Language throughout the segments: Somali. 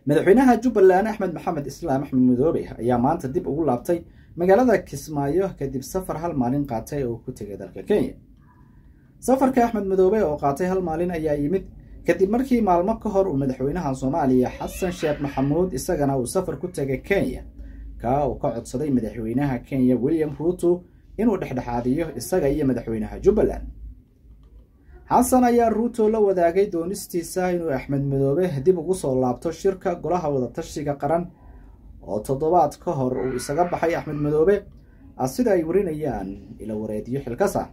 madaxweynaha jubbaland axmed maxamed islaam axmed madoobe ayaa maanta dib ugu laabtay magaalada kismaayo kadib safar hal maalin qaatay oo ku tegay dalka kenya safarka axmed madoobe oo qaatay hal maalin ayaa yimid kadib markii maalmo ka hor uu madaxweynaha soomaaliya xasan sheekh maxamuud isagana uu safar ku tegay kenya kaa uu ka codsaday madaxweynaha kenya william ruuto inuu dhexdhexaadiyo isaga iyo madaxweynaha jubbaland xasan ayaa ruuto la wadaagay doonistiisa inuu axmed madoobe dib ugu soo laabto shirka golaha wadatashiga qaran oo toddobaad ka hor uu isaga baxay axmed madoobe sida ay warinayaan ila wareediyo xilkasa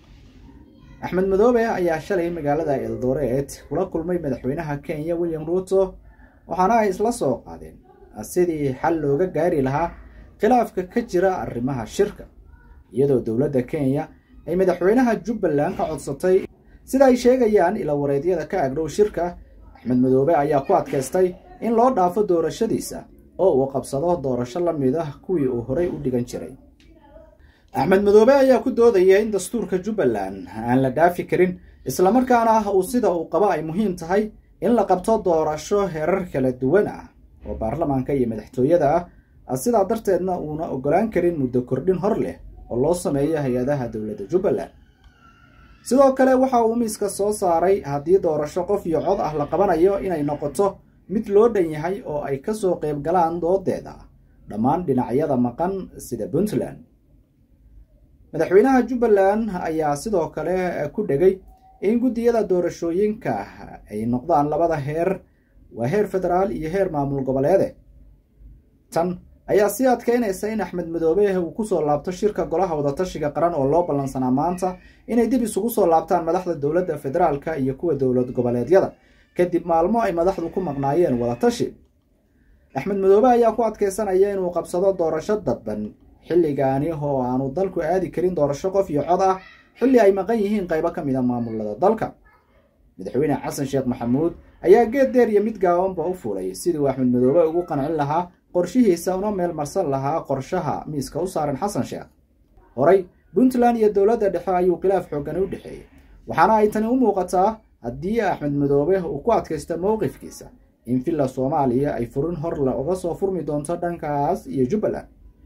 axmed madoobe ayaa shalay magaalada eldoret kula kulmay madaxweynaha kenya william ruuto waxaana ay isla soo qaadeen sidii xal looga gaari lahaa khilaafka ka jira arrimaha shirka iyadoo dowladda kenya ay madaxweynaha jubbaland ka codsatay sida ay sheegayaan ila wareedyada ka agdhow shirka axmed madoobe ayaa ku adkaystay in loo dhaafo doorashadiisa oo uu qabsado doorasho la mid ah kuwii uu horey u dhigan jiray axmed madoobe ayaa ku doodaya in dastuurka jubbaland aan la dhaafi karin islamarkaana uu sida uu qabo ay muhiim tahay in la qabto doorasho heerar kala duwan ah oo baarlamaanka iyo madaxtooyada ah sidaa darteedna uuna ogolaan karin muddo kordhin hor leh oo loo sameeyo hay-adaha dowladda jubbaland sidoo kale waxa uu miiska soo saaray haddii doorasho qof iyo cod ah la qabanayo inay noqoto mid loo dhan yahay oo ay kasoo qayb galaan doodeeda dhammaan dhinacyada maqan sida puntland madaxweynaha jubbaland ayaa sidoo kale ku dhegay in guddiyada doorashooyinka ay noqdaan labada heer waa heer federaal iyo heer maamul goboleede tan ayaa sii adkeynaysa in axmed madoobe uu kusoo laabto shirka golaha wadatashiga qaran oo loo ballansanaa maanta inay dib isugu soo laabtaan madaxda dowladda federaalka iyo kuwa dowlad goboleedyada kadib maalmo ay madaxdu ku maqnaayeen wadatashi axmed madoobe ayaa ku adkeysanaya inuu qabsado doorasho dadban xilligaani oo aanu dalku aadi karin doorasho qof iyo cod ah xilli ay maqan yihiin qaybo ka mid a maamulada dalka madaxweyne xasan sheekh maxamuud ayaa geed deer iyo mid gaabanba u fulay sidii uu axmed madoobe ugu qancin lahaa qorshihiisa una meel marsan lahaa qorshaha miiska u saaran xasan sheekh horey puntland iyo dowladda dhexe ayuu khilaaf xoogani u dhexeeyey waxaana ay tani u muuqataa haddii axmed madoobe uu ku adkaysto mowqifkiisa in villa soomaaliya ay furin horle uga soo furmi doonto dhankaas iyo jubbaland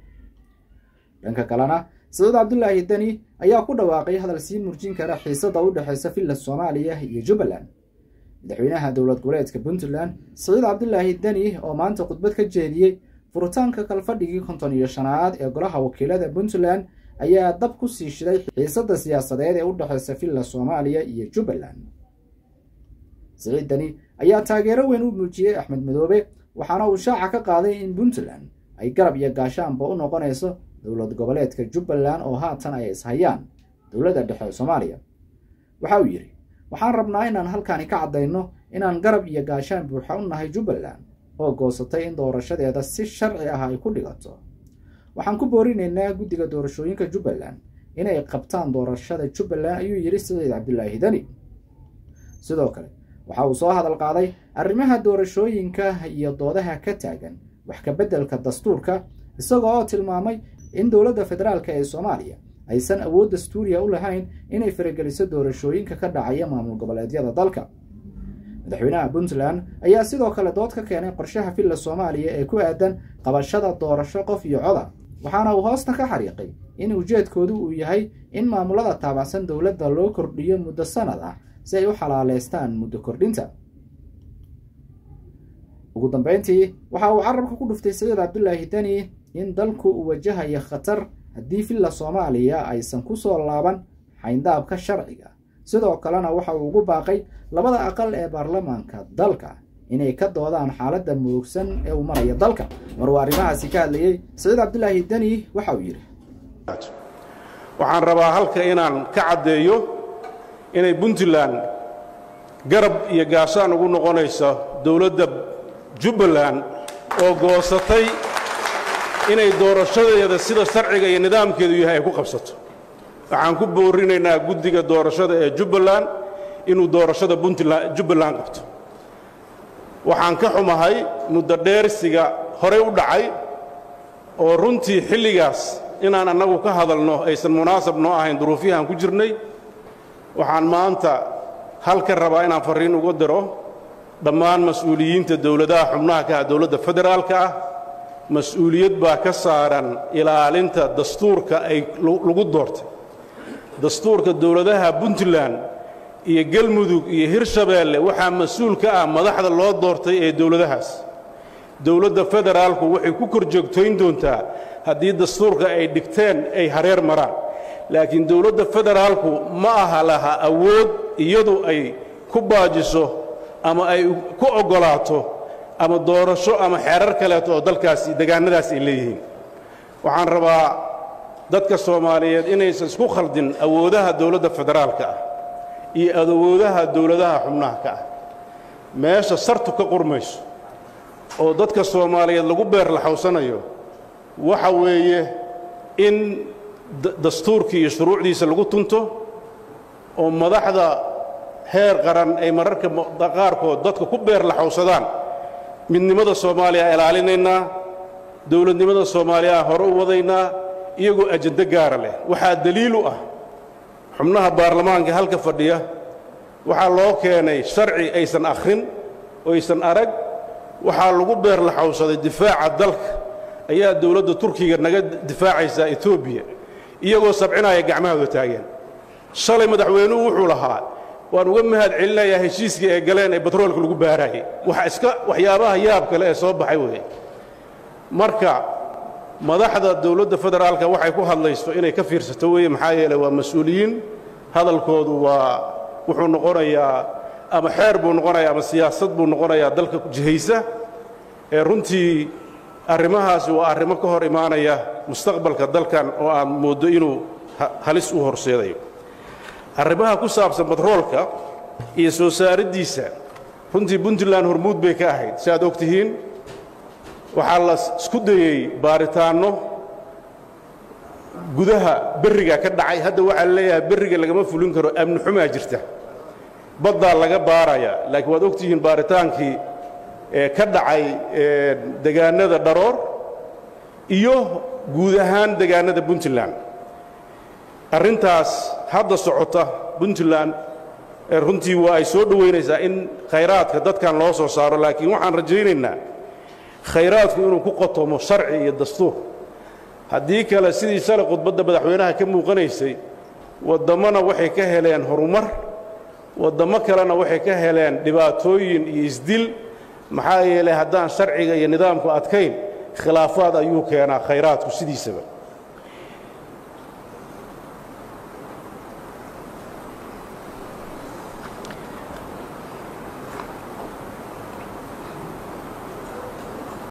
dhanka kalena sacuud cabdulaahi deni ayaa ku dhawaaqay hadal sii murjin kara xiisada u dhexeysa villa soomaaliya iyo jubbaland madaxweynaha dowlad goboleedka puntland saciid cabdulaahi deni oo maanta khudbad ka jeediyey furitaanka kalfadhigii konton iyo shanaad ee golaha wakiilada puntland ayaa dab ku sii shiday xiisada siyaasadeed ee u dhexeysa villa soomaaliya iyo jubbaland saciid deni ayaa taageero weyn u muujiyey axmed madoobe waxaana uu shaaca ka qaaday in puntland ay garab iyo gaashaanba u noqonayso dowlad goboleedka jubbaland oo haatan ay ishayaan dowladda dhexe soomaaliya waxa uu yidhi waxaan rabnaa inaan halkaani ka caddayno inaan garab iyo gaashaan buuxa u nahay jubbaland oo goosatay in doorashadeeda si sharci ah ay ku dhigato waxaan ku boorinaynaa guddiga doorashooyinka jubbaland inay qabtaan doorashada jubbaland ayuu yidhi saciid cabdulaahi deni sidoo kale waxa uu soo hadal qaaday arrimaha doorashooyinka iyo doodaha ka taagan wax ka beddelka dastuurka isagoo oo tilmaamay in dowladda federaalk ee soomaaliya aysan awood dastuuriya u lahayn inay farageliso doorashooyinka ka dhacaya maamul goboleedyada dalka madaxweynaha puntland ayaa sidoo kale dood ka keenay qorshaha villa soomaaliya ee ku aadan qabashada doorasho qof iyo coda waxaana uu hoosta ka xariiqay in ujeedkoodu uu yahay in maamulada taabacsan dowladda loo kordhiyo muddo sanad ah si ay u xalaaleystaan muddo kordhinta ugu dambeyntii waxa uu carabka ku dhuftay saciid cabdulaahi deni in dalku uu wajahayo khatar haddii villa soomaaliya aysan ku soo laaban xayndaabka sharciga sidoo kalena waxa uu ugu baaqay labada aqal ee baarlamaanka dalka inay ka doodaan xaaladda murugsan ee uu maraya dalka mar uu arrimahaasi ka hadlayey saciid cabdulaahi deni waxa uu yidhi waxaan rabaa halka inaan ka caddeeyo inay puntland garab iyo gaashaan ugu noqonayso dowladda jubbaland oo goosatay inay doorashadeeda sida sharciga iyo nidaamkeedu yahay ay ku qabsato waxaan ku boorinaynaa guddiga doorashada ee jubbaland inuu doorashada jubbaland qabto waxaan ka xumahay muddo dheersiga horey u dhacay oo runtii xilligaas inaan annagu ka hadalno aysan munaasab noo ahayn duruufyahaan ku jirnay waxaan maanta halka rabaa inaan farriin uga diro dhammaan mas-uuliyiinta dowladaha xubnaha ka ah dowladda federaalka ah mas-uuliyad baa ka saaran ilaalinta dastuurka ay lagu doortay dastuurka dowladaha puntland iyo galmudug iyo hirshabeelle waxaa mas-uul ka ah madaxda loo doortay ee dowladahaas dowladda federaalku waxay ku kor joogtayn doontaa haddii dastuurka ay dhigteen ay hareer maraan laakiin dowladda federaalku ma aha laha awood iyadu ay ku baajiso ama ay ku oggolaato ama doorasho ama xeerar kaleeto oo dalkaasi degaannadaas ay leeyihiin waxaan rabaa dadka soomaaliyeed inaysan isku khaldin awoodaha dowladda federaalka ah iyo awoodaha dowladaha xubnaha ka ah meesha sartu ka qurmayso oo dadka soomaaliyeed lagu beer laxawsanayo waxa weeye in dastuurkii iyo shuruucdiisa lagu tunto oo madaxda heer qaran ay mararka qaarkood dadka ku beer laxawsadaan midnimada soomaaliya ilaalinaynaa dowladnimada soomaaliya hore u wadaynaa iyagoo ajando gaara leh waxaa daliil u ah xubnaha baarlamaanka halka fadhiya waxaa loo keenay sharci aysan akhrin oo aysan arag waxaa lagu beer laxawsaday difaaca dalka ayaa dowladda turkiga naga difaacaysaa etoobiya iyagoo sabcinaya gacmahooda taageen shalay madaxweynuhu wuxuu lahaa waan uga mahad celinayaa heshiiskii ay galeen ee batroolka lagu baaraayey waxa iska waxyaabaha yaab kale ee soo baxay weeye marka madaxda dowladda federaalka waxay ku hadlayso inay ka fiirsato weeye maxaa yeeley waa mas-uuliyiin hadalkoodu waa wuxuu noqonayaa ama xeer buu noqonayaa ama siyaasad buu noqonayaa dalka jihaysa ee runtii arrimahaasi waa arrimo ka hor imaanaya mustaqbalka dalkan oo aad mooddo inuu halis u horseedayo arrimaha ku saabsan batroolka iyo soo saariddiisa runtii puntland hormuud bay ka ahayd si aad og tihiin waxaa la isku dayey baaritaanno gudaha berriga ka dhacay hadda waxaa la leeyahay berriga lagama fulin karo amni xumaa jirta baddaa laga baaraya laakiin waad og tihiin baaritaankii ka dhacay degaannada dharoor iyo guud ahaan degaannada puntland arrintaas hadda socota puntland runtii waa ay soo dhowaynaysaa in khayraadka dadkan loo soo saaro laakiin waxaan rajaynaynaa khayraadku inuu ku qotomo sharci iyo dastuur haddii kale sidii shalay khudbadda madaxweynaha ka muuqanaysay waddammona waxay ka heleen horumar waddammo kalena waxay ka heleen dhibaatooyin iyo isdil maxaa yeelay haddaan sharciga iyo nidaamku adkayn khilaafaad ayuu keenaa khayraadku sidiisaba